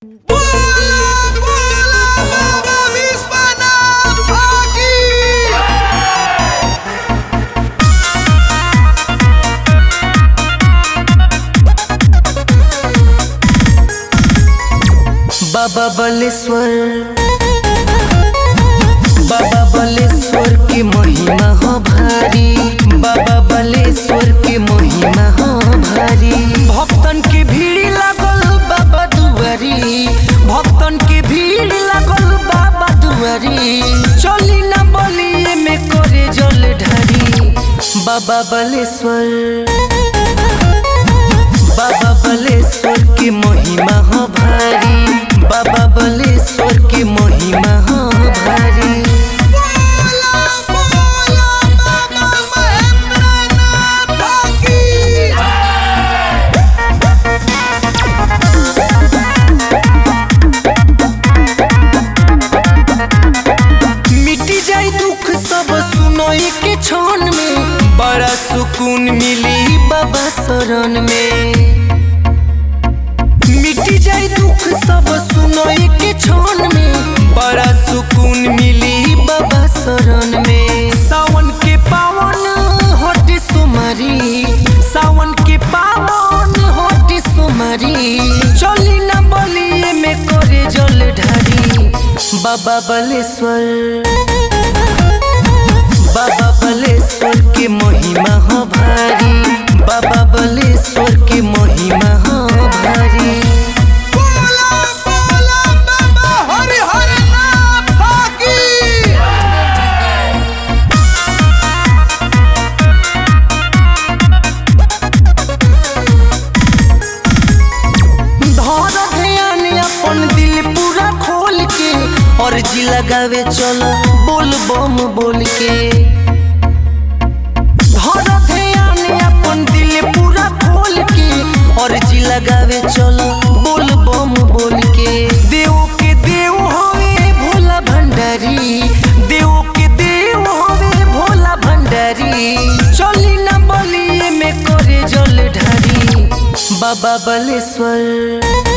बाबा बलेश्वर बाबा बलेश्वर की महिमा हो भारी बाबा बलेश्वर की महिमा हो भारी भक्तन के भीड़ लागल बाबा दुआरी भक्तन के भीड़ लागल बाबा दुआरी चली ना बलिए में करे जल ढारी बाबा बलेश्वर बाबा बलेश्वर की महिमा हो भारी बाबा बलेश्वर की महिमा हो भारी मिटी जाई दुख सब सुनोई के क्षण में बड़ा सुकून मिली बाबा शरण में मिटी जाई दुख सब सुनोई के क्षण में बड़ा सुकून मिली बाबा शरण में सावन के पावन होटी सुमरी सावन के पावन होटी सुमरी चली ना बलिए में करे जल ढारी बाबा बलेश्वर बाबा बलेश्वर की महिमा हो भारी बाबा बलेश्वर की महिमा हो भारी धर ध्यान अपन दिल पूरा खोल के और जी लगावे चल बोल बम बोल के धर ध्यान अपन दिल पूरा खोल के और जी लगावे चल बोल बम बोल के देव के देव हवे भोला भंडारी देव के देव हवे भोला भंडारी चली ना बलिए में करे जल ढारी बाबा बलेश्वर